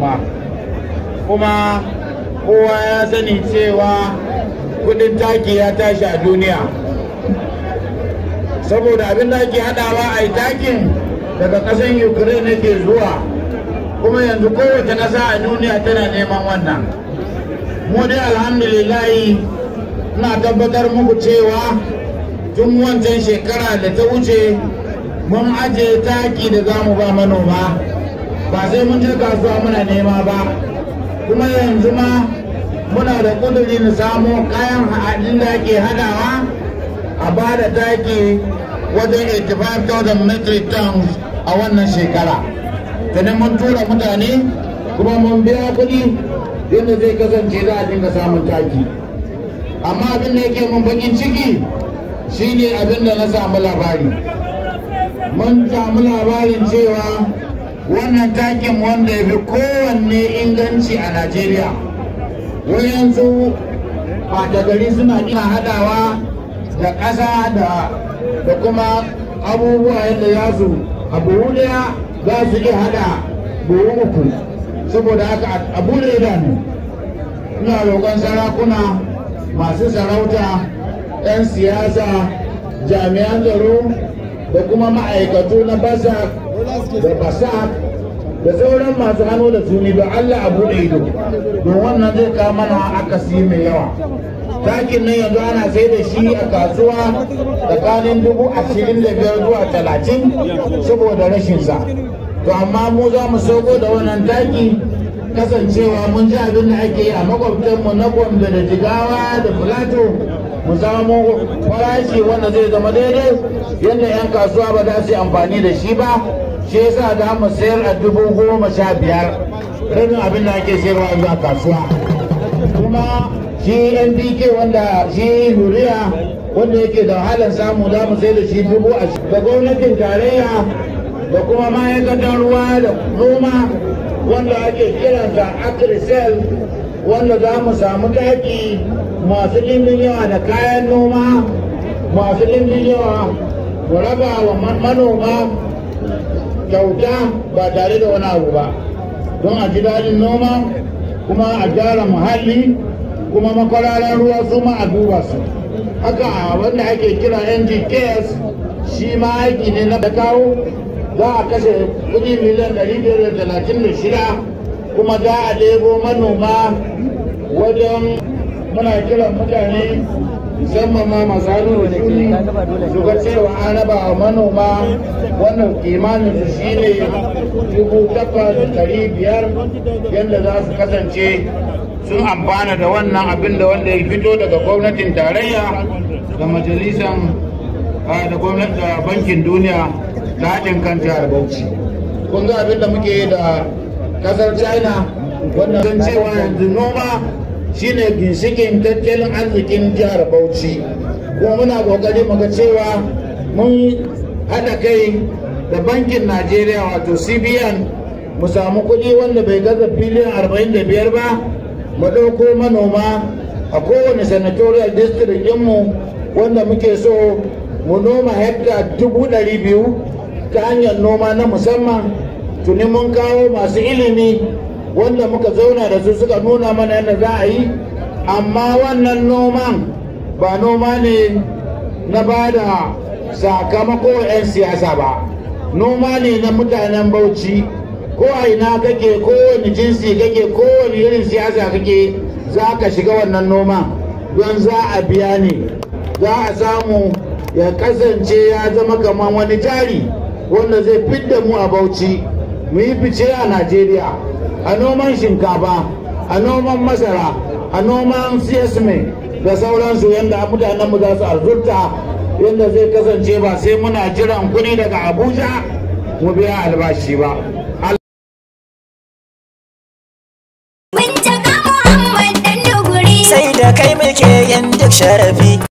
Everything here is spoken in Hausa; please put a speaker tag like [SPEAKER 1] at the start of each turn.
[SPEAKER 1] noma kuma kowa ya sani cewa kudin taki ya tashi a duniya saboda abin da ake hadawa a yi takin daga ƙasan ukraine ke zuwa kuma yanzu kowace ƙasa a duniya tana neman wannan mu dai alhamdulillahi ina tabbatar muku cewa tun wancan shekara da ta wuce mun ajiye taki da za mu ba manoma ba sai mun je kasuwa muna nema ba kuma yanzu ma muna da kuduri na samo kayan haɗin da ake hadawa a ba da taki wajen 85,000 metric tons a wannan shekara tunan mun tura mutane kuma mun biya kuɗi yadda zai kasance za a dinga samun taki amma abin da yake mun bakin ciki shine abin da na samu labari mun samu labarin cewa wannan takin wanda ya fi kowanne inganci a najeriya wayansu ɓata gari suna ina hadawa da ƙasa da kuma abubuwa yadda ya su a buhu daya za su iya hada buhu uku saboda haka a bude idanu ina roƙon sarakuna masu sarauta 'yan siyasa jami'an tsaro da kuma ma'aikatu na basak da basak da sauran masu hannu da suni don Allah a buɗe ido don wannan zai kawo mana akasi mai yawa takin nan yanzu ana sai da shi a kasuwa tsakanin dubu ashirin da biyar zuwa talatin saboda rashinsa to amma mu za mu sauko da wannan taki kasancewa mun ji abin da ake yi a makwabtanmu na gombe da jigawa da filato mu samu farashi wanda zai zama daidai yadda 'yan kasuwa ba za su yi amfani da shi ba shi yasa da mu sayar a dubu goma sha biyar rabin abin da ake sayarwa yanzu a kasuwa kuma shi npk wanda shi yuriya wanda yake da wahalar samu za mu sai da shi dubu a da gwamnatin tarayya da kuma ma'aikatan ruwa da noma wanda ake kiransa agrisel wanda za mu samu taki masu ɗimbin yawa da kayan noma masu ɗimbin yawa mu raba wa manoma kyauta ba tare da wani abu ba don a ji daɗin noma kuma a gyara muhalli kuma makwararan ruwa su ma a duba su haka wanda ake kira ngks shi ma aiki ne na kawo za a kashe kudi miliyan 536 kuma za a ɗebo manoma wajen muna kiran mutane musamman ma masu hannu da ke su ga cewa an raba wa manoma wannan kimanin su shine dubu takwas ɗari biyar yadda za su kasance sun amfana da wannan abin da wanda ya fito daga gwamnatin tarayya da majalisan da gwamnati da bankin duniya da haɗin kan jihar bauchi kun ga abin da muke yi da kasar china wanda zan cewa yanzu noma shine ginshikin tattalin arzikin jihar bauchi kuma muna kokari muga cewa mun haɗa kai da bankin najeriya wato cbn mu samu kuɗi wanda bai gaza biliyan 45 ba mu ɗauko manoma a kowane senatorial district ɗinmu wanda muke so mu noma hekta dubu ɗari biyu ta hanyar noma na musamman tuni mun kawo masu ilimi wanda muka zauna da su suka nuna mana yadda za a yi amma wannan noman ba noma ne na ba da sakamako 'yan siyasa ba noma ne na mutanen bauchi ko a ina kake kowane jinsi kake kowane irin siyasa kake za ka shiga wannan noma don za a biya ne za a samu ya kasance ya zama kamar wani jari wanda zai fidda mu a bauchi mu yi fice a najeriya a noman shinkafa a noman masara a noman sesame da sauransu yadda mutanenmu za su arzurta yadda zai kasance ba sai muna jiran kuɗi daga abuja mu biya albashi ba
[SPEAKER 2] sai da kai muke yin duk sharafi